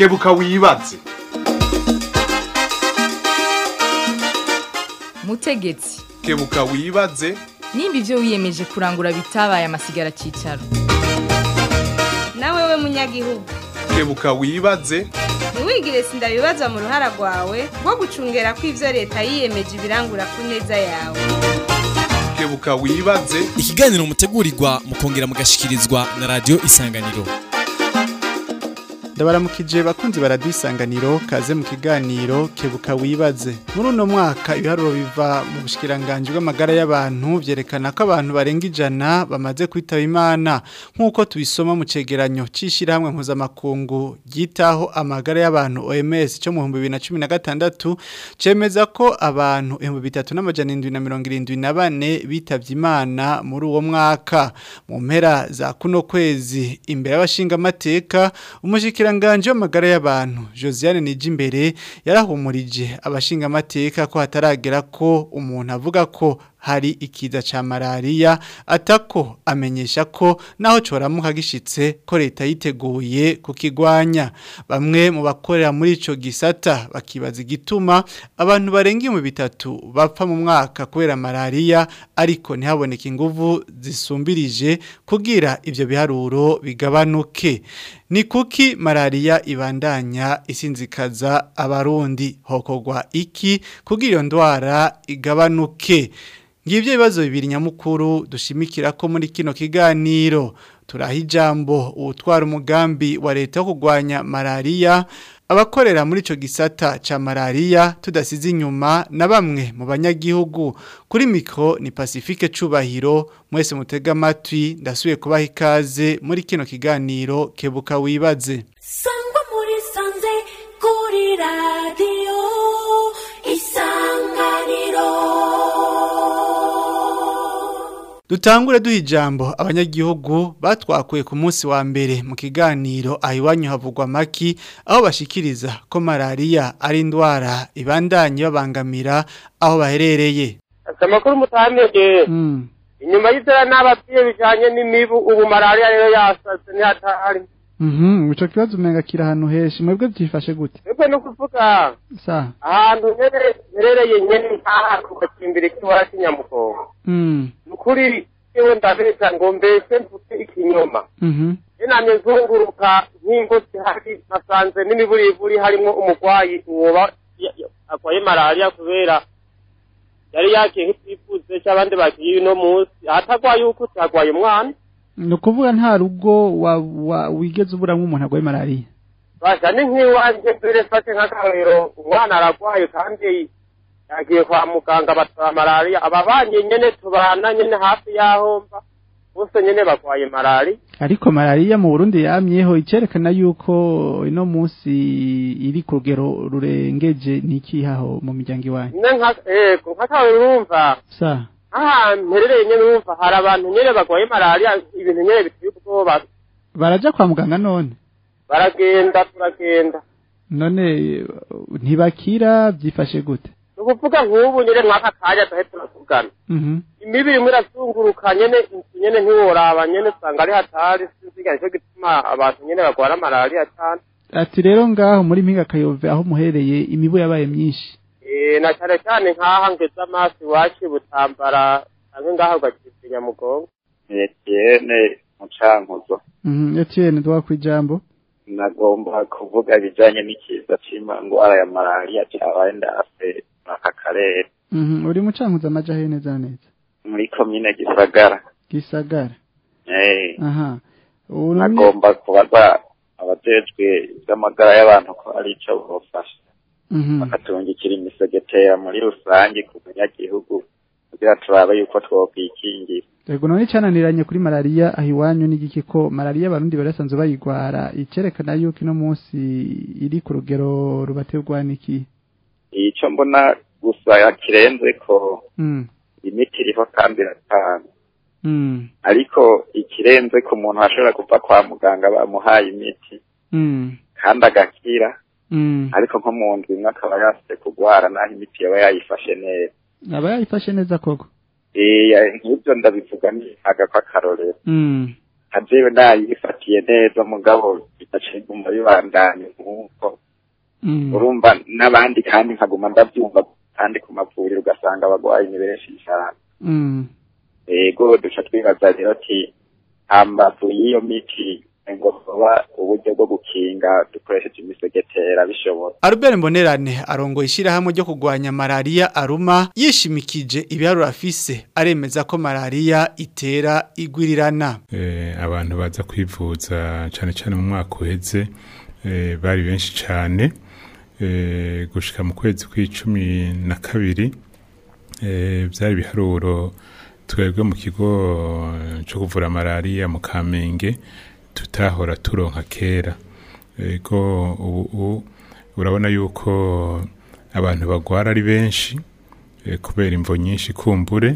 kebuka wibaze mutegetsi kebuka wibaze nimba ibyo wiyemeje kurangura bitabaye amasigara cyicaro nawe we munyagihugu kebuka wibaze ntiwigire sindabibazwa mu ruhara rwawe rwo gucungera ko ibyo leta yiyemeje ibirangura ku neza yawe kebuka wibaze ikiganiro mutegurirwa mukongera mugashikirizwa na radio isanganiro ndabaramukije bakunzi baradisanganiro kaze mu kiganiro kebuka wibaze muri uno mwaka ibiharuro biva mu bushikiranganje bw'amagara y'abantu vyerekana ko abantu barenga ijana bamaze kwitaba imana nk'uko tubisoma mu cegeranyo c'ishirahamwe mpuzamakungu ryitaho amagara y'abantu OMS cyo mu 2016 cemeza ko abantu 3774 bitavye imana muri uwo mwaka mu mpera za kuno kwezi imbere y'abashinga amateka umushikira Nganje w'amagara y'abantu Josiane Nijimbere yarahumurije abashinga amateka ko hataragera ko umuntu avuga ko hari ikiza ca malaria atako amenyesha ko naho coramuka gishitse ko leta yiteguye kukigwanya bamwe mu bakorera muri ico gisata bakibaza igituma abantu barenga mu bitatu bapfa mu mwaka kubera malaria ariko ntihaboneke inguvu zisumbirije kugira ivyo biharuro bigabanuke ni kuki malaria ibandanya isinzikaza abarundi hokogwa iki kugira iyo ndwara igabanuke ngibyo ibibazo bibiri nyamukuru dushimikira ko muri kino kiganiro turaha ijambo ubutwara umugambi wa leta wo kurwanya malaria abakorera muri ico gisata ca malaria tudasize inyuma na bamwe mu banyagihugu kuri mikro ni Pacifique Cubahiro mwese mutega amatwi ndasubiye kubaha ikaze muri kino kiganiro kebuka wibaze sangwa muri sanze kuri radio isanganiro Dutangure duha ijambo abanyagihugu batwakuye ku munsi wa mbere mu kiganiro ahiwanyu havugwa maki aho bashikiriza ko malaria ari indwara ibandanye babangamira aho baherereye. amakuru mutamege Mm. inyuma y'izera n'ababyeyi bijanye n'imibu ubu malariya rero yasaze ntihatari Mhm, ico kibazo umenga kira ahantu heshi mwebwe byifashe gute? twebwe no kuvuga Sa. ahantu nyene herereye nyene nkaha ku gacimbiri k'iwara cy'inyamugongo Mm. ni ukuri yewe ndabeza ngo mbese mvuge ikinyoma Mhm. namye nzunguruka nk'ingo zihari nasanze n'imiburiburi harimo umurwayi uwoba ya- ya- arwaye malariya kubera yari yakiye nk'itifuze cy'abandi bagiye uno munsi ahatagwaye uko utagwaye umwana Ni ukuvuga nta rugo wa, wa wigeze uburamwo umuntu agwaye malaria. basha ni nk'iwanjye mbere fate nk'akarero umwana aragwaye kandi yagiye kwa muganga batwara malariya ababanye nyene tubana nyene hafi y'aho mba bose nyene bagwaye malariya Ariko malaria mu Burundi yamyeho icerekana yuko ino munsi iri ku rugero rurengeje nikihaho mu miryango iwanyu. nyine nka ego nk'akarero urumva Sa. ahantu mperereye nyene urumva hari abantu nyene bagwaye malariya ibintu nyene biteye ubwoba Baraja kwa muganga none. baragenda turagenda None eh, ntibakira byifashe gute? ni ukuvuga nk'ubu nyene mwaka kanya tuhe turavugana Mhm. imibi imwe irazunguruka nyene inzu nyene ntiworaba nyene usanga ari hatari sinziga nicyo gituma abantu nyene bagwara malariya cane Ati rero ngaho muri mpinga kayove aho muhereye imibu yabaye myinshi. Eh, na cane cane nk'aha ngeze amaso iwacu i butambara canke ngaho ugakivya nyamugongo Etienne Mucankuzo Mhm. Etienne dwa kwijambo. nagomba kuvuga ibijanye n'ikiza c'indwara ya malaria cyabaye ndase aka karere Mhm. Uri mucankuza amaja he neza na neza. muri komine Gisagara Gisagara. eh Aha. Ubu none- nagomba kubaza abajejwe iby'amagara y'abantu ko ari ico bofasha Mhm. bakatungikira imisegetera muri rusange ku banyagihugu kugira turabe yuko twokwikingira Ego none cananiranye kuri malaria aho iwanyu n'igiki ko malaria abarundi barasanzwe bayigwara icerekana yuko ino munsi iri ku rugero rubaterwa niki. ico mbona gusa kirenze ko Mm. imiti iriho kandi iratanga Mm. ariko ikirenze ku muntu ashobora kuva kwa muganga bamuhaye imiti Mm. kandi agakira Mm. ariko nko mu ndwi imwe akaba yasize kugwara naho imiti yaba yayifashe neza Aba yayifashe neza koko. Eh, nk'ibyo ndabivuga ni aga kw'akarorero Mm. kajewe nayifatiye neza mugabo bidaciguma bibandanye nk'uko urumva n'abandi kandi nkaguma ndabyumva kandi ku mavuriro ugasanga abagwayi ni benshi cyane ego duca twibaza rero ati hambavu y'iyo miti ngo kuba uburyo bwo gukinga dukoresheje imisegetera bishobora Albert Mbonerane arongoye ishyirahamwe ryo kurwanya malaria aruma yishimikije ibiharuro afise aremeza ko malaria itera igwirirana eh, abantu baza kwivuza cyane cyane mu mwaka uheze eh, bari benshi cyane eh, gushika mu kwezi kw'icumi na kabiri eh, byari ibiharuro twebwe mu kigo cyo kuvura malaria mu Kamenge tutahora turonka kera ego ubu urabona yuko abantu bagwara ari benshi eh, kubera imvo nyinshi kumbure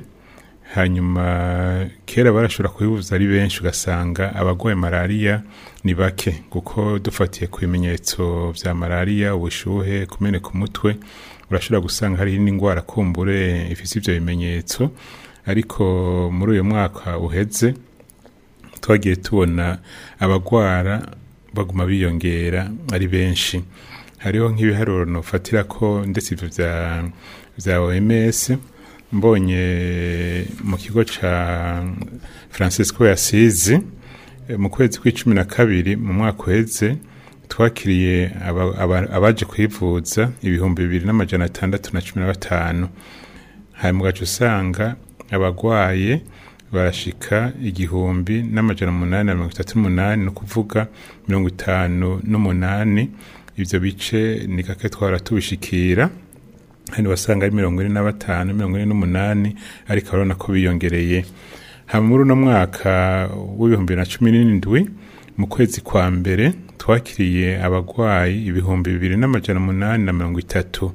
hanyuma kera barashobora kubibuza ari benshi ugasanga abagwaye malaria ni bake kuko dufatiye ku bimenyetso vya malaria ubushuhe kumeneka umutwe urashobora gusanga hari n'indwara kumbure ifise ivyo bimenyetso ariko muri uyu mwaka uheze twagiye tubona abagwara baguma biyongera ari benshi hariho nk'ibiharuro nofatira ko ndetse ivyo vya vya OMS mbonye mu kigo ca Francisco Yasizi mu kwezi kw'icumi na kabiri mu mwaka uheze twakiriye aba- aba- abaje kwivuza ibihumbi bibiri n'amajana atandatu na cumi na batanu hanyuma ugaca usanga abagwaye barashika igihumbi n'amajana umunani na mirongo itatu n'umunani ni ukuvuga mirongo itanu n'umunani ivyo bice ni gake twara tubishikira hano wasanga ari mirongo ine na batanu mirongo ine n'umunani ariko urabona ko biyongereye hama muri uno mwaka w'ibihumbi bibiri na cumi n'indwi mu kwezi kwa mbere twakiriye abagwayi ibihumbi bibiri n'amajana umunani na mirongo itatu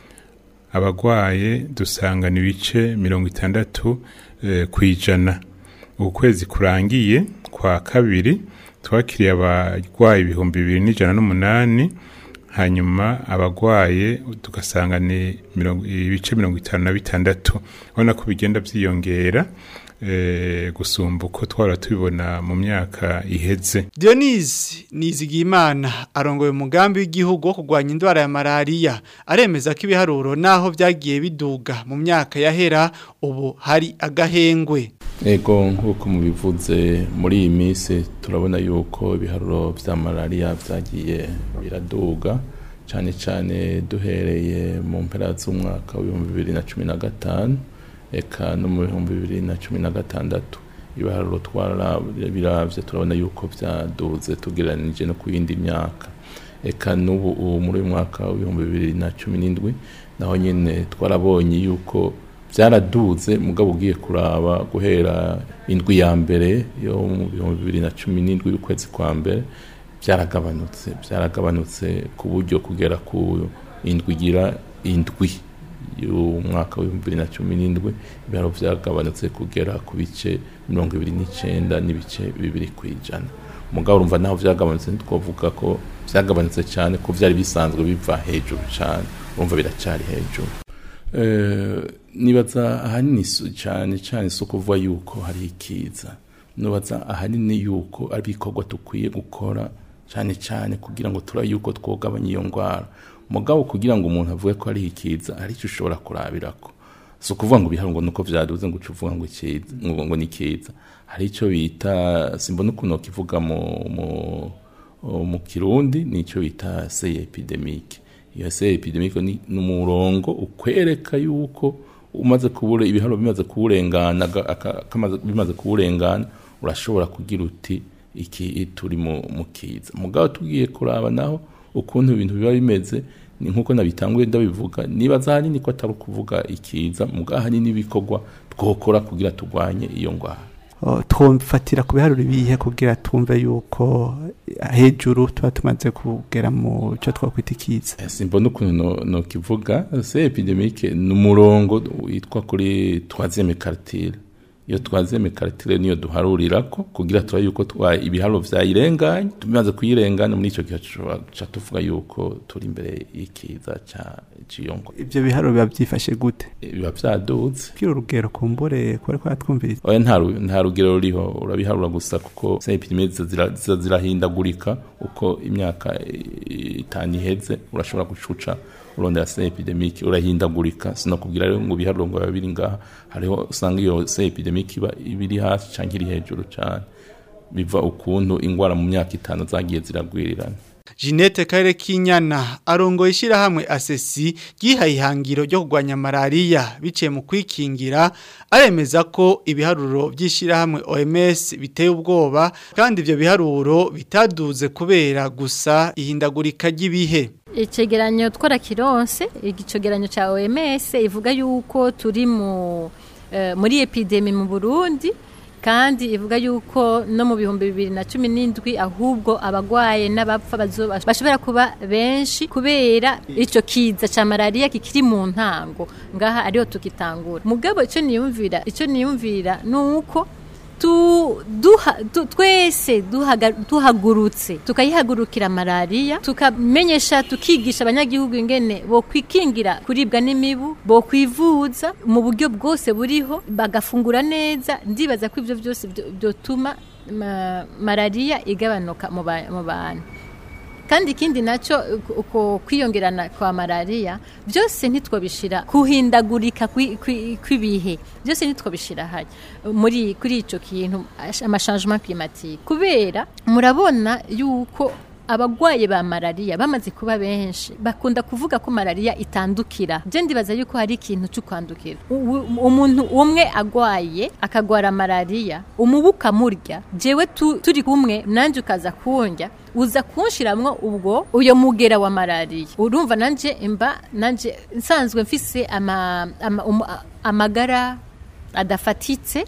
abagwaye dusanga ni ibice mirongo itandatu eh, ku ijana uku kwezi kurangiye kwa kabiri twakiriye abagwayi ibihumbi bibiri n'ijana n'umunani hanyuma abagwaye tugasanga ni mirongo- ibice mirongo itanu na bitandatu ubona ko bigenda byiyongera eh, gusumba uko twara tubibona mu myaka iheze Dionise Nizigimana arongoye umugambi w'igihugu wo kurwanya indwara ya malaria aremeza ko ibiharuro naho byagiye biduga mu myaka yahera ubu hari agahengwe Ego nk'uko mubivuze muri iyi minsi turabona yuko ibiharuro vya malaria vyagiye biraduga cyane cyane duhereye mu mpera z'umwaka w'ibihumbi bibiri na cumi na gatanu eka no mu bihumbi bibiri na cumi na gatandatu ibiharuro twarabiravye turabona yuko vyaduze tugereranije no ku yindi myaka eka n'ubu ubu muri uyu mwaka w'ibihumbi bibiri na cumi n'indwi naho nyine twarabonye yuko byaraduze mugabo ugiye kuraba guhera indwi ya mbere yo mu bihumbi bibiri na cumi n'indwi y'ukwezi kwa mbere byaragabanutse byaragabanutse ku buryo kugera ku indwi igira indwi y'umwaka w'ibihumbi bibiri na cumi n'indwi ibiharo byagabanutse kugera ku bice mirongo ibiri n'icyenda n'ibice bibiri ku ijana mugabo urumva naho byagabanutse ntitwavuga ko byagabanutse cyane ko byari bisanzwe biva hejuru cyane urumva biracyari hejuru Eh, nibaza ahanini su- cyane cyane si ukuvuga yuko hari ikiza nibaza ahanini yuko ari ibikorwa dukwiye gukora cyane cyane kugira ngo turabe yuko twogabanya iyo ndwara mugabo kugira ngo umuntu avuge ko ari ikiza hari icyo ushobora kurabirako si ukuvuga ngo ibiharungo nuko byaduze ngo uce uvuga ngo ikiza ngo ngo ni kiza hari icyo bita simbona ukuntu kivuga mu mu mu kirundi ni icyo bita seye epidemique iyo seye epidemique ni ni umurongo ukwereka yuko umaze kubure ibiharo bimaze kuwurengana aga- aka- kamaze- bimaze kuwurengana urashobora kugira uti iki turi mu mu kiza mugabo tugiye kuraba naho ukuntu ibintu biba bimeze ni nkuko nabitanguye ndabivuga nibaza ahanini ko atari ukuvuga ikiza mugabo ahanini ibikorwa twokora kugira turwanye iyo ndwara Oh, twumfatira ku biharuro ibihe kugira twumve yuko hejuru tuba tumaze kugera mu cyo twakwita ikiza simbona ukuntu no- nokivuga se epidemique ni umurongo witwa kuri troisième quartile iyo twazeme karitire niyo duharurirako kugira turabe yuko twa ibiharuro vyayirenganye tumaze kuyirengana muri ico gihe tuca tuvuga yuko turi imbere y'ikiza ca ciyongo ivyo biharuro biba vyifashe gute biba vyaduze kira urugero kumbure kore kwa twumviriza oya nta ru- nta rugero ruriho urabiharura gusa kuko za epidemie ziza zira- ziza zirahindagurika uko imyaka eh, itanu iheze urashobora gucuca urondera se epidemic urahindagurika sinakubwira rero ngo ibiharuro ngo biba biri ngaha hariho usanga iyo se epidemic iba ibiri hasi canke iri hejuru cane biva ukuntu ingwara mu myaka itanu zagiye ziragwirirana Jeanette Karere Kinyana arongoye ishyirahamwe asesi ryihaye ihangiro ryo kurwanya malaria biciye mu kwikingira aremeza ko ibiharuro by'ishyirahamwe OMS biteye ubwoba kandi ibyo biharuro bitaduze kubera gusa ihindagurika ry'ibihe icegeranyo twarakironse igicegeranyo ca OMS ivuga yuko turi mu eh, muri epidemi mu Burundi kandi ivuga yuko no mu bihumbi bibiri na cumi n'indwi ahubwo abagwaye n'abapfa bazoba- bashobora kuba benshi kubera ico kiza ca malaria kikiri mu ntango ngaha ariho tukitangura mugabo ico niyumvira ico niyumvira nuko tu, duha, tu, twese duhaga, tuhagurutse tukayihagurukira malaria tukamenyesha tukigisha abanyagihugu ingene bo kwikingira kuribwa n'imibu bo kwivuza mu buryo bwose buriho bagafungura neza ndibaza ko ivyo byose byo- byotuma ma, malaria igabanuka mu ba- mu bantu kandi ikindi nacyo uko kwiyongerana kwa malaria byose ntitwabishira kuhindagurika kwi- kwi- kw'ibihe byose ntitwabishira haya muri kuri ico kintu amashangement climatique kubera murabona yuko abagwaye ba malaria bamaze kuba benshi bakunda kuvuga ko malaria itandukira je ndibaza yuko hari ikintu cyo kwandukira U- u- umuntu umwe agwaye akagwara malaria umubu ukamurya jewe tu, turi kumwe nanje ukaza kundya uza kunshiramwo ubwo uyo mugera wa malaria urumva nanje imba nanje nsanzwe mfise ama, ama, um, amagara adafatitse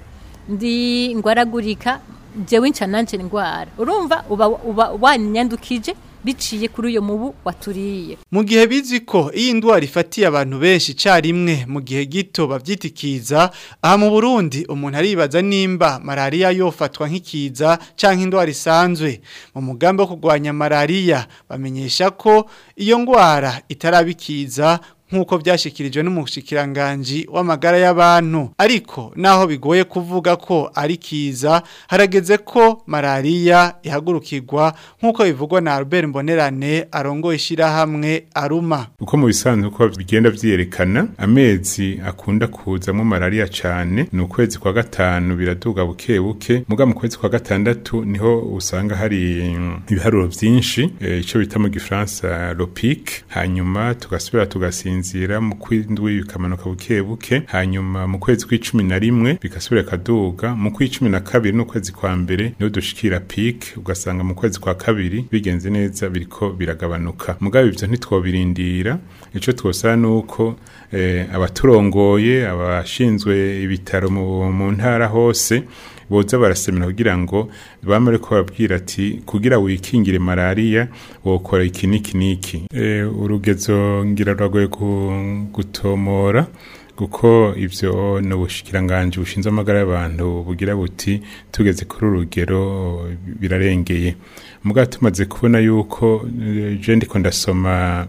ndi ngwaragurika jewe nca nanje ndwara urumva uba, uba wanyandukije biciye kuri uyo mubu waturiye Mu gihe bizi ko iyi ndwara ifatiye abantu benshi carimwe mu gihe gito bavyitikiza aha mu Burundi umuntu aribaza nimba malaria yofatwa nk'ikiza canke indwara isanzwe mu mugambi wo kurwanya malaria bamenyesha ko iyo ndwara itarabikiza nk'uko byashyikirijwe n'umushyikirangajwi w'amagara y'abantu ariko naho bigoye kuvuga ko ari kiza harageze ko malariya ihagurukirwa nk'uko bivugwa na Albert Mbonerane arongoye ishyirahamwe aruma uko mu bisanzwe uko bigenda vyerekana amezi akunda kuzamwo malaria cane ni ukwezi kwa gatanu biraduga buke buke muga mu kwezi kwa gatandatu niho usanga hari mm, ibiharuro vyinshi eh, ico bita mu gifaransa lopic hanyuma tugasubira tugasinzira mu kwindwi bikamanuka buke buke hanyuma mu kwezi kw'icumi na rimwe bigasubira kaduga mu kw'icumi na kabiri n'ukwezi kwa mbere niho dushikira peak ugasanga mu kwezi kwa kabiri bigenze neza biriko biragabanuka mugabo ivyo ntitwobirindira ico twosaba nuko eh, abaturongoye abashinzwe ibitaro mu, mu ntara hose boza barasemera kugira ngo bamare ko babwira ati kugira wikingire malaria wokora iki niki niki e, urugezo ngira rwagoye gu- gutomora kuko ivyo ni ubushikiranganje bushinzwe amagara y'abantu bugira buti tugeze kuri uru rugero birarengeye mugabo tumaze kubona yuko eh, je ndiko ndasoma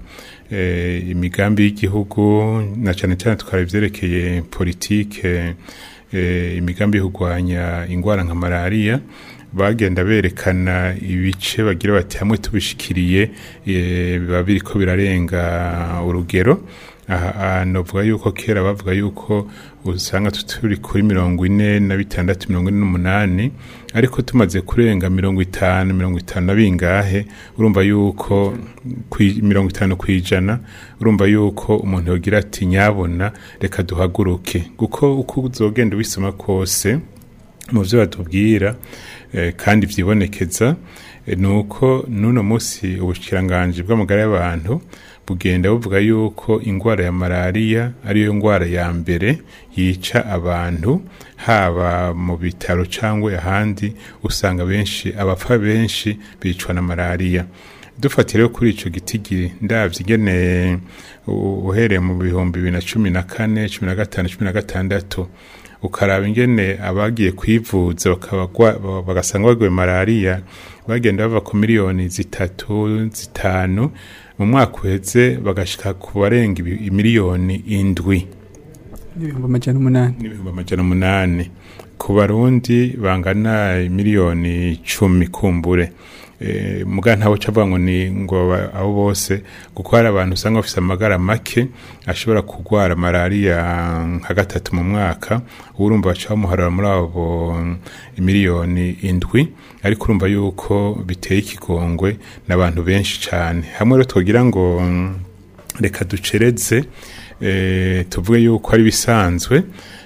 eh, imigambi y'igihugu na cane cane tukara ivyerekeye politike eh, imigambi yo kurwanya ingwara nka malaria bagenda berekana ibice bagira bati hamwe tubishikiriye eh, biba biriko birarenga urugero aha novuga yuko kera bavuga yuko usanga turi kuri mirongo ine na bitandatu mirongo ine n'umunani ariko tumaze kurenga mirongo itanu mirongo itanu na bingahe urumva yuko kwi- mirongo itanu ku ijana urumva yuko umuntu yogira ati nyabona reka duhaguruke kuko uko uzogenda ubisoma kose mu byo batubwira eh, kandi vyibonekeza eh, nuko nuno musi ubushikiranganje bw'amagara y'abantu bugenda buvuga yuko ingwara ya malaria ariyo ngwara ya mbere yica abantu haba mu bitaro cyangwa ahandi usanga benshi abapfa benshi bicwa na malaria dufatire kuri ico gitigi ndavye ingene u- uhereye mu bihumbi bibiri na cumi na kane cumi na gatanu cumi na gatandatu ukaraba ingene abagiye kwivuza bakabagwa- bagasanga baguye malariya bagenda bava ku miliyoni zitatu zitanu mu mwaka uheze bagashika ku barenga ibi- imiliyoni indwi n'ibihumbi amajana umunani n'ibihumbi amajana umunani ku barundi bangana miliyoni cumi kumbure e, muga ntawe cavuga ngo ni ngo ba- abo bose kuko hari abantu usanga bafise amagara make ashobora kugwara malaria nka gatatu mu mwaka urumva baca bamuharura muri abo mm, miliyoni indwi ariko urumva yuko biteye ikigongwe n'abantu benshi cane hamwe rero twogira ngo mm, reka ducereze eh, tuvuge yuko ari bisanzwe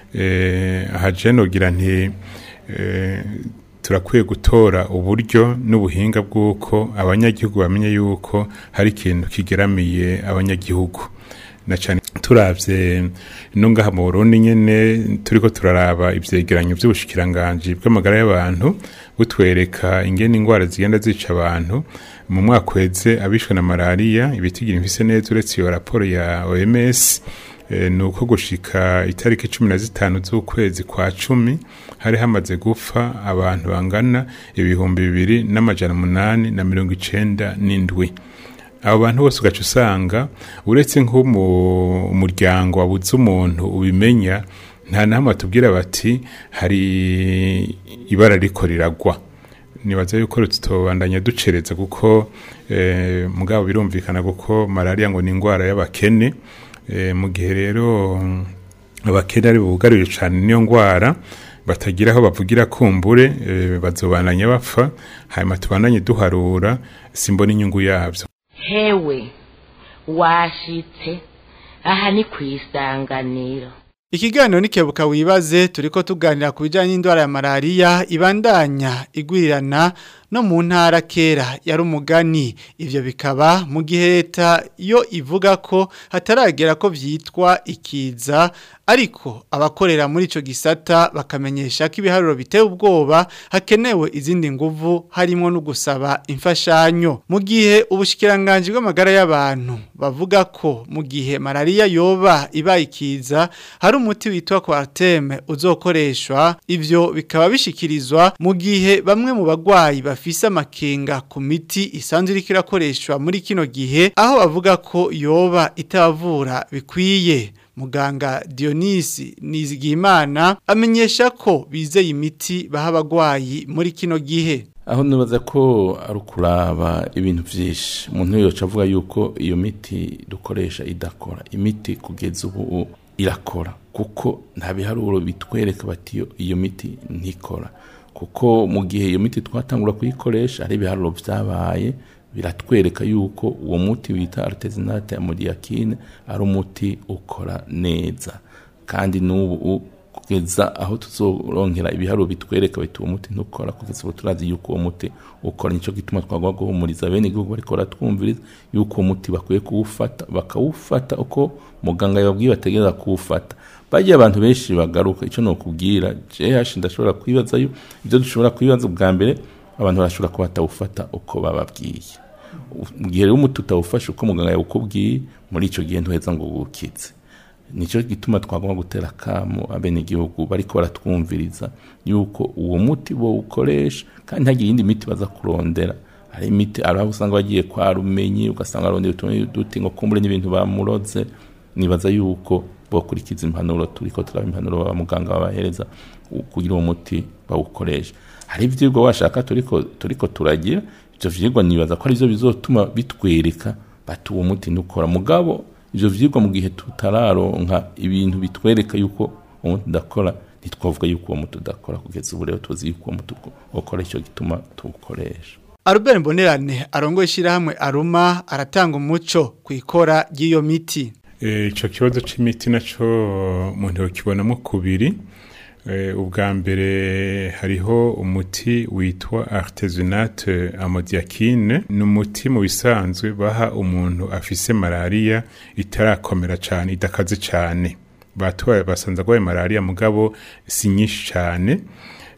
eh, aha je nogira nti eh, turakwiye gutora uburyo n'ubuhinga bw'uko abanyagihugu bamenye yuko hari ikintu kigeramiye abanyagihugu na cyane turavye no ngaha mu Burundi nyene turiko turaraba ivyegeranyo vy'ubushikiranganji bw'amagara y'abantu butwereka ingene ingwara zigenda zica abantu mu mwaka uheze abishwe na malaria ibitigira mfise neza uretse iyo raporo ya OMS eh, ni uko gushika itariki cumi na zitanu z'ukwezi kwa cumi hari hamaze gupfa abantu bangana ibihumbi bibiri n'amajana umunani na mirongo icenda n'indwi abo bantu bose ugaca usanga uretse nk'umuryango wabuze umuntu ubimenya nta nahamwe batubwira bati hari ibara riko riragwa nibaza yuko tutobandanya ducereza kuko eh, mugabo birumvikana kuko malaria ngo ni indwara y'abakene eh, mu gihe rero mm, abakene ari bugarije cyane niyo ndwara batagira aho bavugira kumbure eh, bazobandanya bapfa hanyuma tubandanye duharura simbona inyungu yabyo hewe washitse aha ni ku isanganiro Ikiganiro nikebuka wibaze turiko tuganira ku bijanye n'indwara ya malaria ibandanya igwirirana no mu ntara kera yari umugani ivyo bikaba mu gihe leta yo ivuga ko hataragera ko vyitwa ikiza ariko abakorera muri ico gisata bakamenyesha ko ibiharuro biteye ubwoba hakenewe izindi nguvu harimo no gusaba imfashanyo mu gihe ubushikiranganje bw'amagara y'abantu bavuga ko mu gihe malaria yoba ibaye ikiza hari umuti witwa Quarteme uzokoreshwa ivyo bikaba bishikirizwa mu gihe bamwe mu bagwayi bafise amakenga ku miti isanzwe iriko irakoreshwa muri kino gihe aho bavuga ko yoba itabavura bikwiye muganga Dionisi Nizigimana amenyesha ko bizeye imiti baha abagwayi muri kino gihe aho nibaza ko ari ukuraba ibintu byinshi umuntu yoca avuga yuko iyo miti dukoresha idakora imiti kugeza ubu irakora kuko nta biharuro bitwereka bati iyo- iyo miti ntikora kuko mu gihe iyo miti twatangura kuyikoresha hari ibiharuro byabaye biratwereka yuko uwo muti wita artesinate amodiakine ari umuti ukora neza kandi n'ubu kugeza aho tuzoronkera ibiharuro bitwereka biti uwo muti ntukora kugeza ubu turazi yuko uwo muti ukora nicyo gituma twagwa guhumuriza bene igihugu bariko baratwumviriza yuko uwo muti bakwiye kuwufata bakawufata uko muganga yababwiye bategereza kuwufata bagiye abantu benshi bagaruka icyo nokubwira JH ndashobora kwibaza yo ibyo dushobora kwibaza bwa mbere abantu barashobora kuba batawufata uko bababwiye mu gihe rero umuti utawufashe uko muganga yawukubwiye muri icyo gihe ntuheza ngo wukitse nicyo gituma twagomba gutera akamo abenegihugu bariko baratwumviriza yuko uwo muti bo ukoresha kandi ntagire iyindi miti baza kurondera hari imiti hari aho usanga bagiye kwa rumenyi ugasanga barondera utuntu duti ngo kumbure n'ibintu bamuroze nibaza yuko bokurikiza impanuro turiko turaba impanuro ba muganga babahereza u- kugira uwo muti bawukoresha hari ivyigwa washaka turiko turiko turagira ivyo vyigwa nibaza ko arivyo bizotuma bitwereka bati uwo muti ntukora mugabo ivyo vyigwa mu gihe tutararonka ibintu bitwereka yuko uwo muti udakora ntitwavuga yuko uwo muti udakora kugeza ubu rero tuzi yuko uwo muti ukora icyo gituma tuwukoresha Albert Mbonerane arongoye ishyirahamwe Aruma aratanga umuco ku ikora ry'iyo miti Eh, ico kibazo c'imiti naco umuntu yokibonamo kubiri Eh, ubwa mbere hariho umuti witwa artesunate amodiakine ni umuti mu bisanzwe baha umuntu afise malaria itarakomera cane idakaze cane batoye basanze agwaye malaria mugabo si nyinshi cane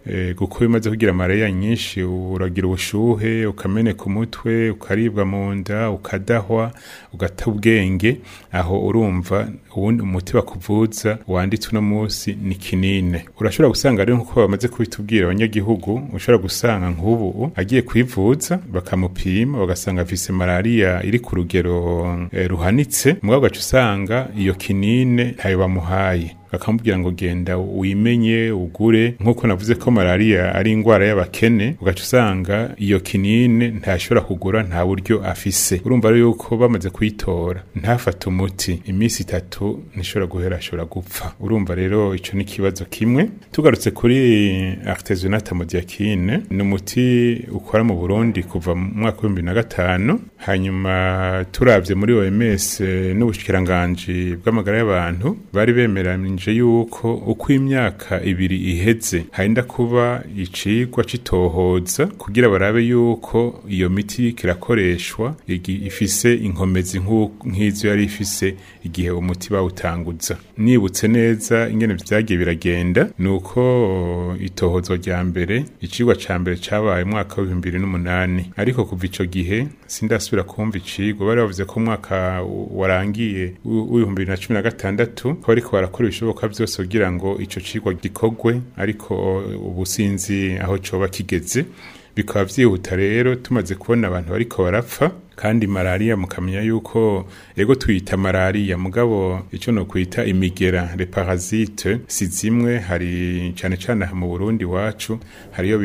eh, kuko iyo umaze kugira malariya nyinshi uragira ubushuhe ukameneka umutwe ukaribwa mu nda ukadahwa ugata ubwenge aho urumva ubundi umuti bakuvuza wanditse uno munsi ni kinine urashobora gusanga rero nkuko bamaze kubitubwira abanyagihugu ushobora gusanga nk'ubu agiye kwivuza bakamupima bagasanga afise malariya iri ku rugero eh, ruhanitse mugabo ugaca usanga iyo kinine ntayo bamuhaye bakamubwira ngo genda wimenye ugure nk'uko navuze ko malariya ari indwara y'abakene ugaca usanga iyo kinine ntashobora kugura nta buryo afise urumva rero yuko bamaze kuyitora ntafate umuti iminsi itatu ntishobora guhera ashobora gupfa urumva rero ico ni ikibazo kimwe tugarutse kuri artesunate modiakine ni umuti ukora mu burundi kuva mu mwaka w'ibihumbi na gatanu hanyuma turavye muri oms eh, n'ubushikiranganji bw'amagara y'abantu bari bemeranije yuko uko imyaka ibiri iheze harinda kuba icigwa c'itohoza kugira barabe yuko iyo miti kirakoreshwa igi- ifise inkomezi nk'u- nk'izo yari ifise igihe umuti bawutanguza nibutse neza ingene vyagiye biragenda nuko itohozwa rya mbere icigwa ca mbere cabaye mu mwaka w'ibihumbi bibiri n'umunani ariko kuva ico gihe sindasubira kumva icigwa bari bavuze ko umwaka warangiye w- w'ibihumbi bibiri na cumi na gatandatu ko bariko barakora ibishoboka vyose kugira ngo ico cigwa gikorwe ariko ubu sinzi aho coba kigeze bikaba vyihuta rero tumaze kubona abantu bariko barapfa kandi malariya mukamenya yuko ego tuyita malariya mugabo ico no kwita imigera le parasite si zimwe hari cane cane aha mu Burundi wacu hariyo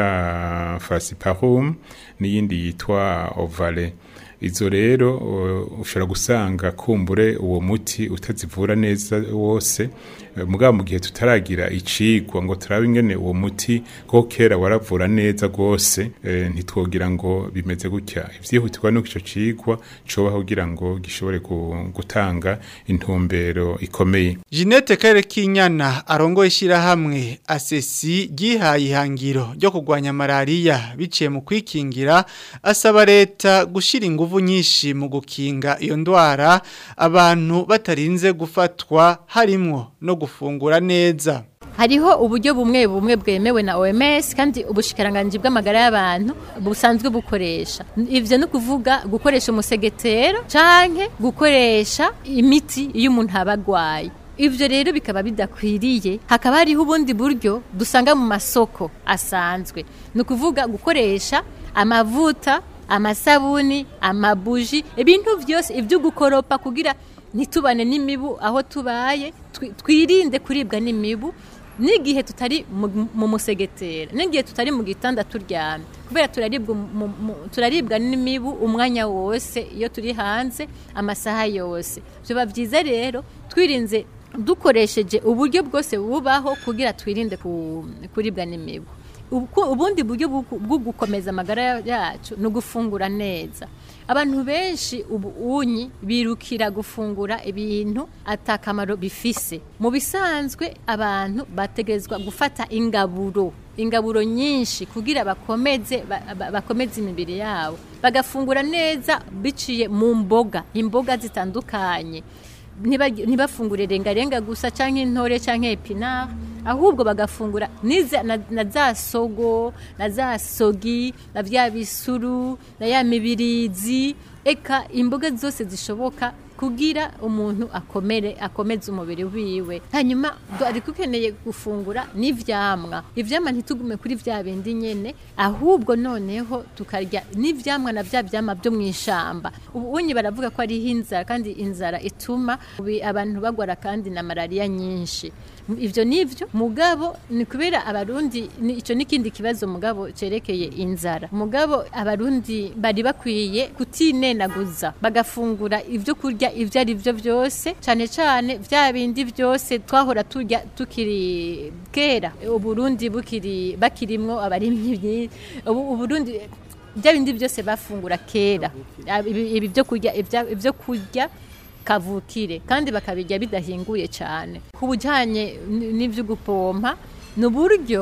bita falciparum n'iyindi yitwa ovale izo rero uh, ushobora gusanga kumbure uwo muti utazivura neza wose eh, mugabo mu gihe tutaragira icigwa ngo turabe ingene uwo muti ko kera waravura neza rwose eh, ntitwogira ngo bimeze gutya ivyihutirwa nuko ico cigwa cobaho kugira ngo gishobore gu- gutanga intumbero ikomeye Jeanette Kare Kinyana arongoye ishirahamwe asesi gihaye ihangiro ryo kurwanya malaria biciye mu kwikingira asaba leta gushira inguvu nyinshi mu gukinga iyo ndwara abantu batarinze gufatwa harimwo no gufungura neza hariho uburyo bumwe bumwe bwemewe na OMS kandi ubushikiranganji bw'amagara y'abantu busanzwe bukoresha ivyo ni ukuvuga gukoresha umusegetera canke gukoresha imiti iyo umuntu aba agwaye ivyo rero bikaba bidakwiriye hakaba hariho ubundi buryo dusanga mu masoko asanzwe ni ukuvuga gukoresha amavuta amasabuni amabuji ibintu vyose ivyo gukoropa kugira ntitubane n'imibu aho tubaye twi- twirinde kuribwa n'imibu n'igihe tutari mu- mu musegetera n'igihe tutari mu gitanda turyamye kubera turaribwa mu- mu- turaribwa n'imibu umwanya wose iyo turi hanze amasaha yose biba byiza rero twirinze dukoresheje uburyo bwose bubaho kugira twirinde ku- kuribwa n'imibu Ubu- ubundi buryo bwo bwo gukomeza amagara yacu ni ugufungura neza abantu benshi ubu unyi birukira gufungura ibintu atakamaro bifise mu bisanzwe abantu bategerezwa gufata ingaburo ingaburo nyinshi kugira bakomeze ba- ba- bakomeze imibiri yabo bagafungura neza biciye mu mboga imboga zitandukanye Ntibagi- ntibafungure rengarenga gusa canke intore canke epinari ahubwo bagafungura niza na, na za sogo na za sogi na vya bisuru na ya mibirizi eka imboga zose zishoboka kugira umuntu akomere akomeze umubiri wiwe hanyuma ari kukeneye gufungura n'ivyamwa ivyamwa ntitugume kuri vya bindi nyene ahubwo noneho tukarya n'ivyamwa na vya vyamwa byo mw'ishamba ubu unyi baravuga ko ariho inzara kandi inzara ituma ubi- abantu bagwara kandi na malaria nyinshi ivyo nivyo mugabo ni kubera abarundi ni- ico n'ikindi kibazo mugabo cerekeye inzara mugabo abarundi bari bakwiye kutinenaguza bagafungura ivyo kurya ivyo ari vyo vyose cane cane vya bindi vyose twahora turya tukiri kera uburundi bukiri bakirimwo abarimyi ubu uburundi bya bindi byose bafungura kera ibi ibi byo kurya ibya- ibyo kurya kavukire kandi bakabirya bidahinguye cyane ku bujyanye n- n'ibyo gupompa ni uburyo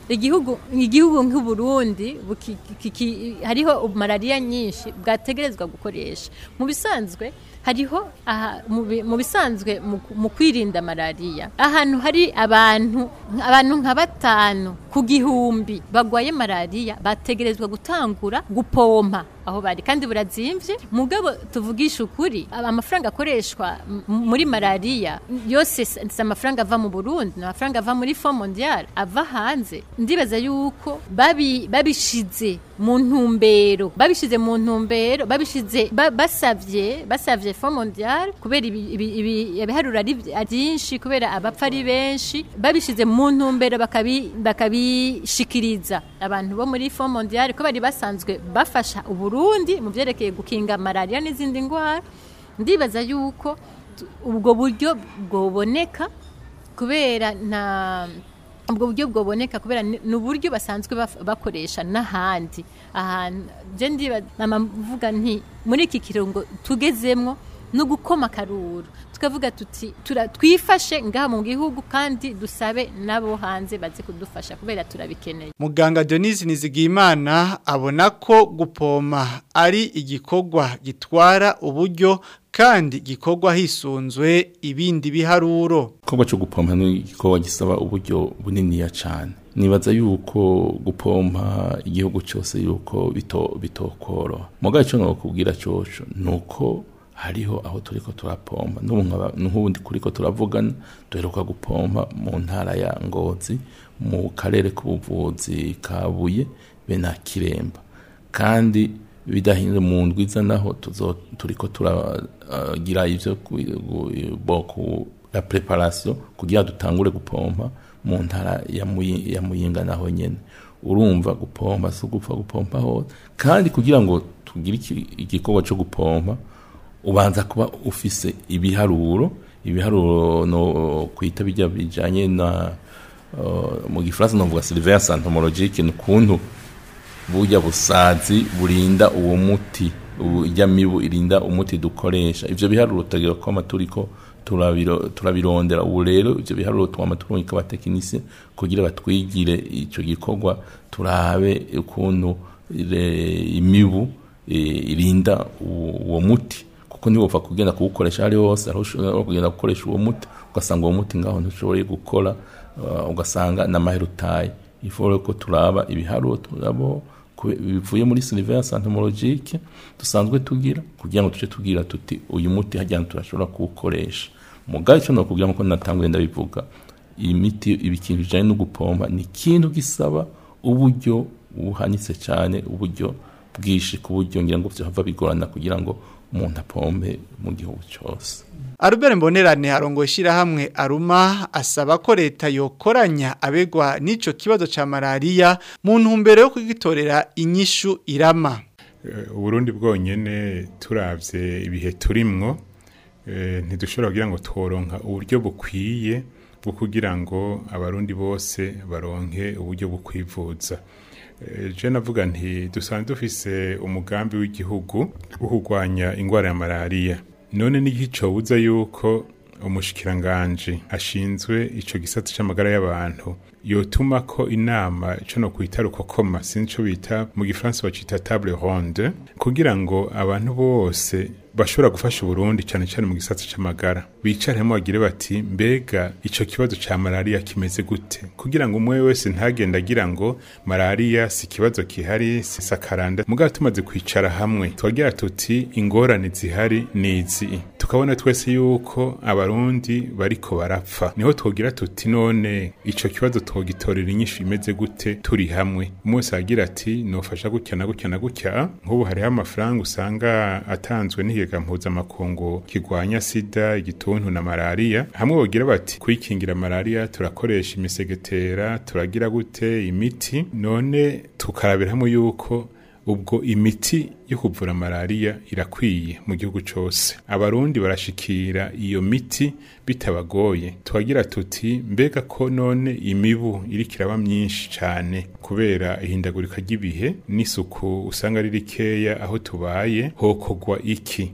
igihugu igihugu nk'uburundi buki- kiki- hariho malariya nyinshi bwategerezwa gukoresha mu bisanzwe hariho aha- mu bi- mu bisanzwe mu- mu kwirinda malariya ahantu hari abantu abantu nka batanu ku gihumbi bagwaye malariya bategerezwa gutangura gupompa aho bari kandi burazimvye mugabo tuvugisha ukuri aba- amafaranga akoreshwa m- muri malariya yose si si amafaranga ava mu Burundi ni amafaranga ava muri Fond Mondial ava hanze ndibaza yuko babi babishize mu ntumbero babishize mu ntumbero babishize ba- basavye basavye Fond Mondial kubera ibi- ibi- ibi- ibiharuro ari vy- ari byinshi kubera abapfa ari benshi babishize mu ntumbero bakabi bakabishikiriza abantu bo muri Fond Mondial ko bari basanzwe bafasha uburundi mu byerekeye gukinga malaria n'izindi ndwara ndibaza yuko tu- ubwo buryo bwoboneka kubera nta ubwo buryo bwoboneka kubera ni ni uburyo basanzwe baf- bakoresha n'ahandi ahantu je ndiba mama mvuga nti muri iki kirungo tugezemwo no gukoma akaruru tukavuga tuti tura- twifashe ngaha mu gihugu kandi dusabe nabo hanze baze kudufasha kubera turabikeneye Muganga Denise Nizigimana abona ko gupoma ari igikorwa gitwara uburyo kandi gikorwa hisunzwe ibindi biharuro. igikorwa cyo gupompa ni igikorwa gisaba uburyo buniniya cyane nibaza yuko gupompa igihugu cyose yuko bito bitokoroha mugabo icyo nokubwira cyoco ni uko hariho aho turiko turapompa n'ubu nkaba- n'ubundi kuriko turavugana duheruka gupompa mu ntara ya ngozi mu karere k'ubuvuzi ka buye be na kiremba kandi bidahinze mu ndwiza naho tuzo turiko turagira ivyo ku- gu- bo ku la preparation kugira dutangure gupompa mu ntara ya Muyi- ya muyinga naho nyene urumva gupompa si gupfa gupompa hose kandi kugira ngo tugire iki- igikorwa cyo gupompa ubanza kuba ufise ibiharuro ibiharuro no kwita bijya bijanye na uh, mu gifaransa novuga surveillance entomologique ni ukuntu burya busazi burinda uwo muti ujya mibu irinda umuti dukoresha ivyo biharuro tutagira ko turiko turabiro- turabirondera ubu rero ivyo biharuro twama turungika abatekinisiye kugira batwigire ico gikorwa turabe ukuntu re- imibu eh, irinda uwo uwo muti kuko ntiwopfa kugenda kuwukoresha ahari hose aho ushobora kugenda gukoresha uwo muti ugasanga uwo muti ngaho ntushoboye gukora uh, ugasanga n'amahera utaye ifore ko turaba ibiharuro turabo kube- bivuye muri surveillance entomologique dusanzwe tugira kugira ngo tuce tugira tuti uyu muti hajya turashobora kuwukoresha mugabe icyo nokubwira nkuko natanguye ndabivuga iyi miti ibikintu bijanye no gupompa ni ikintu gisaba uburyo buhanitse cyane uburyo bwinshi ku buryo ngira ngo vyava bigorana kugira ngo umuntu apompe mu gihugu cyose Albert Mbonerane arongo hamwe aruma asaba ko leta yokoranya abegwa n'ico kibazo ca malaria mu ntumbero yo kugitorera inyishu irama. Eh, uburundi bwonyene turavye ibihe turimwo eh, ntidushobora kugira ngo tworonka uburyo bukwiye bwo kugira ngo abarundi bose baronke uburyo bwo kwivuza Eh, je navuga nti dusanzwe dufise umugambi w'igihugu wo kurwanya ingwara ya malariya none n'igicobuza yuko umushikiranganje ashinzwe ico gisata c'amagara y'abantu yotuma ko inama ico no kwita rukokoma sinzi ico bita mu gifaransa bacita table ronde kugira ngo abantu bose bashobora gufasha Burundi cyane cyane mu gisata c'amagara bicaremo bagire bati mbega ico kibazo ca malaria kimeze gute kugira ngo umwe wese ntagenda agira ngo malaria si kibazo kihari si sakaranda mugabo tumaze kwicara hamwe twagira tuti ingorane zihari nizi tukabona twese yuko abarundi bariko barapfa niho twogira tuti none ico kibazo twogitorera inyishu imeze gute turi hamwe umunsi agira ati nofasha gutya na gutya na gutya nk'ubu hariho amafaranga usanga atanzwe n'ikigega mpuzamakungu kigwanya sida igituntu na malaria hamwe bogira bati kwikingira malaria turakoresha imisegetera turagira gute imiti none tukarabira hamwe yuko ubwo imiti yo kuvura malaria irakwiye mu gihugu cyose abarundi barashikira iyo miti bitabagoye twagira tuti mbega ko none imibu iriko iraba myinshi cyane kubera ihindagurika ry'ibihe n'isuku usanga ari rikeya aho tubaye hokogwa iki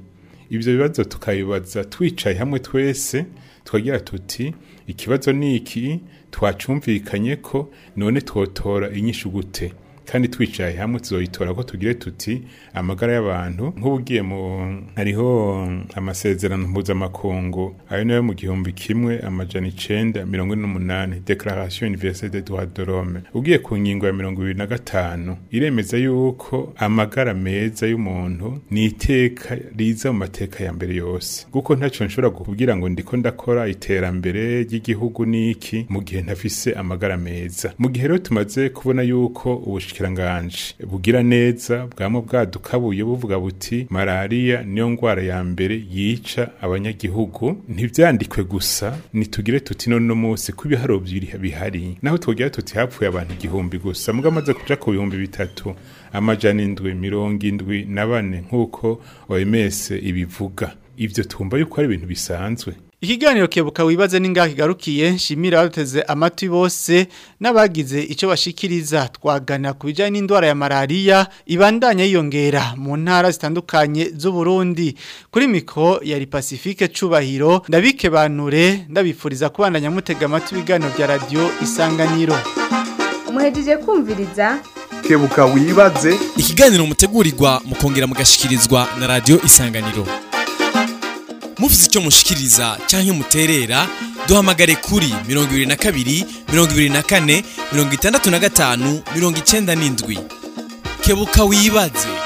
ivyo bibazo tukabibaza twicaye hamwe twese twagira tuti ikibazo ni iki twacumvikanye ko none twotora inyishu gute kandi twicaye hamwe tuzoyitora ko tugire tuti amagara y'abantu nk'ubugiye mu hariho amasezerano mpuzamakungu ayo nayo mu gihumbi kimwe amajana icenda mirongo ine n'umunani declaration universelle des droits de l'homme ugiye ku ngingo ya mirongo ibiri na gatanu iremeza yuko amagara meza y'umuntu ni iteka riza mu mateka ya mbere yose kuko ntaco nshobora kugira ngo ndiko ndakora iterambere ry'igihugu niki mu gihe ntafise amagara meza mu gihe rero tumaze kubona yuko ubushikiranganje bugira neza bwamo bwadukabuye buvuga buti malariya niyo ngwara ya mbere yica abanyagihugu ntivyandikwe gusa nitugire tuti none no munsi ko ibiharuro biri bihari naho twogira tuti hapfuye abantu igihumbi gusa muga amaze kuja ku bihumbi bitatu amajana indwi mirongo indwi na bane nk'uko OMS ibivuga ivyo twumva yuko ari ibintu bisanzwe Ikiganiro kebuka wibaze ningaho kigarukiye nshimira abateze amatwi bose n'abagize ico bashikiriza twagana ku bijanye n'indwara ya malaria ibandanya yiyongera mu ntara zitandukanye z'u Burundi kuri miko yari Pacifique cubahiro ndabike banure ndabifuriza kubandanya mutega amatwi ibiganiro bya radio isanganiro muhejeje kumviriza kebuka wibaze ikiganiro mutegurirwa mukongera mugashikirizwa na radio isanganiro mufite icyo mushikiriza cyangwa muterera duhamagare kuri mirongo ibiri na kabiri mirongo ibiri na kane mirongo itandatu na gatanu mirongo icyenda n'indwi kebuka wibaze